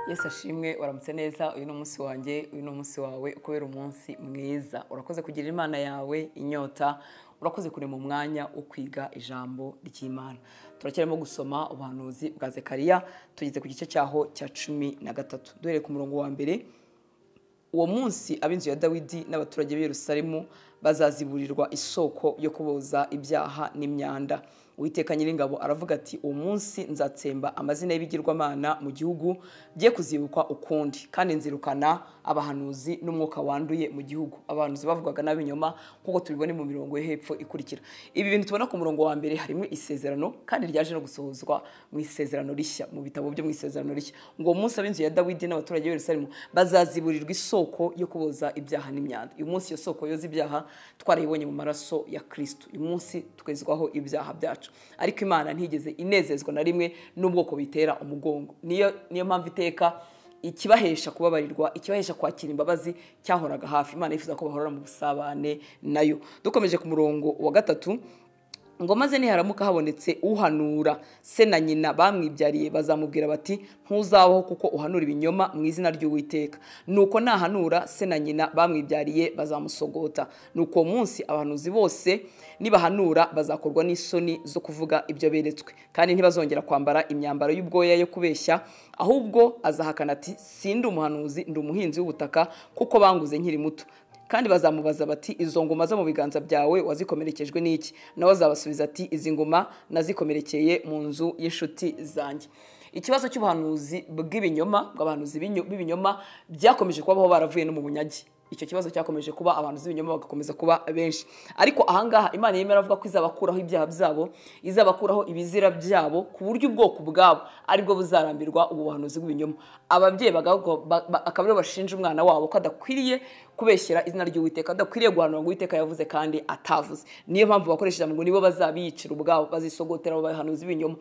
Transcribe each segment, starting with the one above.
yesi ashimwe uramutse neza uyu ni umunsi wanjye uyu ni umunsi wawe kubera umunsi mwiza urakoze kugira imana yawe inyota urakoze kurema umwanya wo kwiga ijambo ry'imana turacyarimo gusoma ubuhanuzi bwa zekariya tugeze ku gice cyaho cya cumi na gatatu duhereye ku murongo wa mbere uwo munsi ab'inzu ya dawidi n'abaturage b'i Yerusalemu bazaziburirwa isoko yo kuboza ibyaha n'imyanda Uwiteka nyiringabo aravuga ati uwo munsi nzatsemba amazina y'ibigirwamana mu gihugu bye kuzibukwa ukundi kandi nzirukana abahanuzi n'umwuka wanduye mu gihugu abahanuzi bavugaga n'abinyoma nk'uko tubibona mu mirongo yo hepfo ikurikira ibi bintu tubona ku murongo wa mbere harimo isezerano kandi ryaje no gusohozwa mu isezerano rishya mu bitabo byo mu isezerano rishya ngo uwo munsi ab'inzu ya dawidi n'abaturage b'i Yerusalemu bazaziburirwa isoko yo kuboza ibyaha n'imyanda uyu munsi iyo soko yoza ibyaha twarayibonye mu maraso ya kirisito uyu munsi twezwaho ibyaha byacu ariko imana ntigeze inezezwa na rimwe n'ubwoko bitera umugongo niyo niyo mpamvu iteka ikibahesha kubabarirwa ikibahesha kwakira imbabazi cyahoraga hafi imana yifuza ko bahorana mu busabane nayo dukomeje ku murongo wa gatatu ngo maze niharamuka habonetse uhanura se na nyina bamwibyariye bazamubwira bati ntuzabaho kuko uhanura ibinyoma mu izina ry'uwiteka nuko nahanura se na nyina bamwibyariye bazamusogota nuko uwo munsi abahanuzi bose nibahanura bazakorwa n'isoni zo kuvuga ibyo beretswe kandi ntibazongera kwambara imyambaro y'ubwoya yo kubeshya ahubwo azahakana ati sindi umuhanuzi ndi umuhinzi w'ubutaka kuko banguze nkiri muto kandi bazamubaza bati izo ngoma zo mu biganza byawe wazikomerekejwe n'iki nawe azabasubiza ati izi ngoma nazikomerekeye mu nzu y'inshuti zanjye ikibazo cy'ubuhanuzi bw'ibinyoma bw'abahanuzi b'ibinyoma byakomeje kubaho baravuye no mu bunyagi icyo kibazo cyakomeje kuba abantu z'ibinyoma bagakomeza kuba benshi ariko ahangaha imana yemera avuga ko izabakuraho ibyaha byabo izabakuraho ibizira byabo ku buryo ubwoko ubwabo aribwo buzarambirwa ubu buhanuzi bw'ibinyoma ababyeyi akaba aribo bashinja umwana wabo ko adakwiriye kubeshyera izina ry'uwiteka adakwiriye guhanura ngo uwiteka yavuze kandi atavuze niyo mpamvu bakoresheje ngo nibo bazabiyicira ubwabo bazisogotera abo bahanuzi b'ibinyoma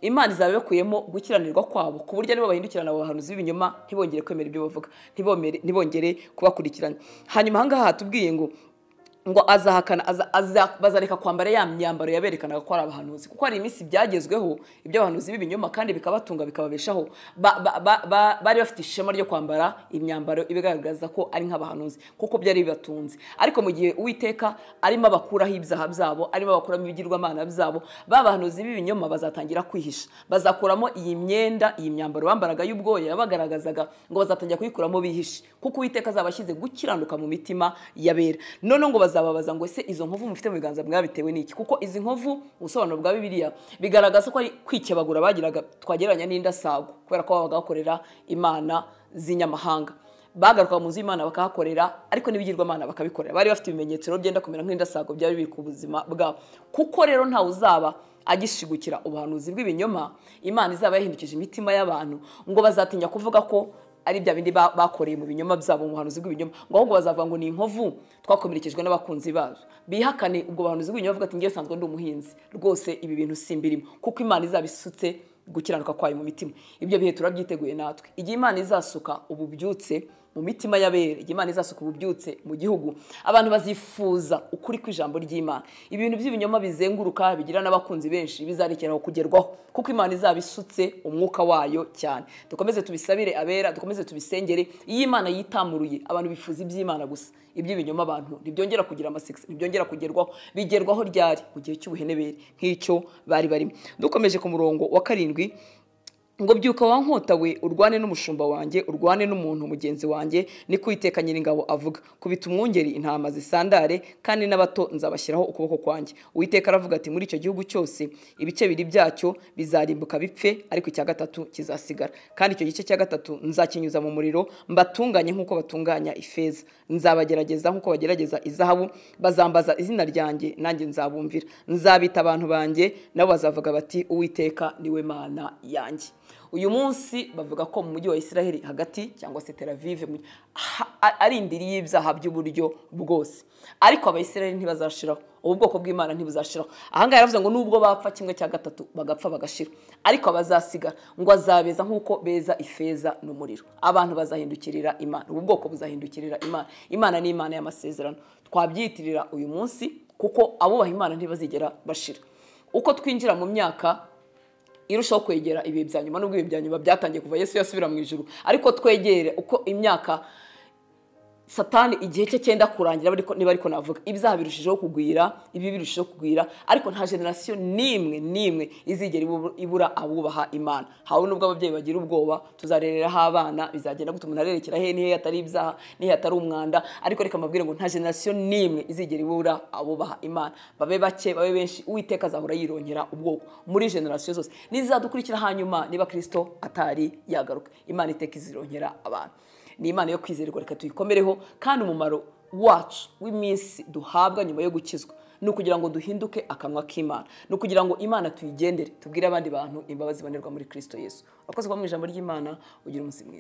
imana izaba ibakuyemo gukiranirwa kwabo ku buryo nibo bahindukirana abo bahanuzi b'ibinyoma ntibongere kwemera ibyo bavuga ntibongere kubakurikirana hanyuma ahangaha hatubwiye ngo ngo azahakana bazareka kwambara ya myambaro yaberekanaga ko ari abahanuzi kuko hari iminsi byagezweho iby'abahanuzi b'ibinyoma kandi bikabatunga bikababeshaho bari bafite ishema ryo kwambara imyambaro ibigaragaza ko ari nk'abahanuzi kuko byari bibatunze ariko mu gihe uwiteka arimo abakuraho ibyaha byabo arimo abakuramo ibigirwamana byabo ba bahanuzi b'ibinyoma bazatangira kwihisha bazakuramo iyi myenda iyi myambaro bambaraga y'ubwoya yabagaragazaga ngo bazatangira kuyikuramo bihishe kuko uwiteka azaba ashyize gukiranuka mu mitima yabera noneho ngo bazababaza ngo ese izo nkovu mufite mu biganza mwabitewe n'iki kuko izi nkovu ubusobanuro bwa bibiliya bigaragaza ko ari kwikebagura bagiraga twagereranya n'indasago kubera ko babaga bakorera imana z'inyamahanga bagaruka mu nzu y'imana bakahakorera ariko n'ibigirwamana bakabikorera bari bafite ibimenyetso rero byenda kumera nk'indasago byari biri ku buzima bwabo kuko rero ntawe uzaba agishigukira ubuhanuzi bw'ibinyoma imana izaba yahindukije imitima y'abantu ngo bazatinya kuvuga ko ari bya bindi bakoreye mu binyoma byabo mu buhanuzi bw'ibinyoma ngo ahubwo bazavuga ngo ni inkovu twakomerekejwe n'abakunzi bazo bihakane ubwo buhanuzi bw'ibinyoma bavuga ati ngewe usanzwe ndi umuhinzi rwose ibi bintu simbirimo kuko imana izaba isutse gukiranuka kwayo mu mitima ibyo bihe turabyiteguye natwe igihe imana izasuka ubu byutse mu mitima y'abera igihe imana izasuka ubu byutse mu gihugu abantu bazifuza ukuri kw'ijambo ry'imana ibintu by'ibinyoma bizenguruka bigira n'abakunzi benshi bizarekeraho kugerwaho kuko imana izaba isutse umwuka wayo cyane dukomeze tubisabire abera dukomeze tubisengere iyo imana yitamuruye abantu bifuza iby'imana gusa iby'ibinyoma abantu ntibyongera kugira amasekisi ntibyongera kugerwaho bigerwaho ryari mu gihe cy'ubuhenebere nk'icyo bari barimo dukomeje ku murongo wa karindwi ngo byuka wankota we urwane n'umushumba wanjye urwane n'umuntu mugenzi wanjye ni kwiteka nyiringabo avuga kubita umwungeri intama zisandare kandi n'abato nzabashyiraho ukuboko kwanjye uwiteka aravuga ati muri icyo gihugu cyose ibice biri byacyo bizarimbuka bipfe ariko icya gatatu kizasigara kandi icyo gice cya gatatu nzakinyuza mu muriro mbatunganye nk'uko batunganya ifeza nzabagerageza nk'uko bagerageza izahabu bazambaza izina ryanjye nanjye nzabumvira nzabita abantu banjye nabo bazavuga bati uwiteka niwe mana yanjye uyu munsi bavuga ko mu mujyi wa israheli hagati cyangwa se teravive ari indiri y'ibyaha by'uburyo bwose ariko abayisiraheli ntibazashiraho ubu bwoko bw'imana ntibuzashiraho ahangaha yaravuze ngo nubwo bapfa kimwe cya gatatu bagapfa bagashira ariko abazasigara ngo azabeza nk'uko beza ifeza n'umuriro abantu bazahindukirira imana ubu bwoko buzahindukirira imana imana ni imana y'amasezerano twabyiyitirira uyu munsi kuko abubaha imana ntibazigera bashira uko twinjira mu myaka irushaho kwegera ibihe bya nyuma nubwo ibihe bya nyuma byatangiye kuva yesu yasubira mu ijuru ariko twegere uko imyaka satani igihe cye cyenda kurangira bariko- niba ariko navuga ibyaha birushijeho kugwira ibi birushijeho kugwira ariko nta generasiyo n'imwe n'imwe izigera ibu- ibura abubaha imana hawe nubwo ababyeyi bagira ubwoba tuzarereraho abana bizagenda gute umuntu arerekera he nihe atari ibyaha nihe atari umwanda ariko reka mbabwire ngo nta generasiyo n'imwe izigera ibura abubaha imana babe bake babe benshi uwiteka azahora yirongera ubwoko muri generasiyo zose n'izizadukurikira hanyuma niba kirisito atari yagaruka imana iteka izirongera abantu ni imana yo kwizerwa reka tuyikomereho kandi umumaro wacu w'iminsi duhabwa nyuma yo gukizwa ni ukugira ngo duhinduke akanwa k'imana ni ukugira ngo imana tuyigendere tubwire abandi bantu imbabazi zibonerwa muri kirisito yesu urakoze kuba mu ijambo ry'imana ugira umunsi mwiza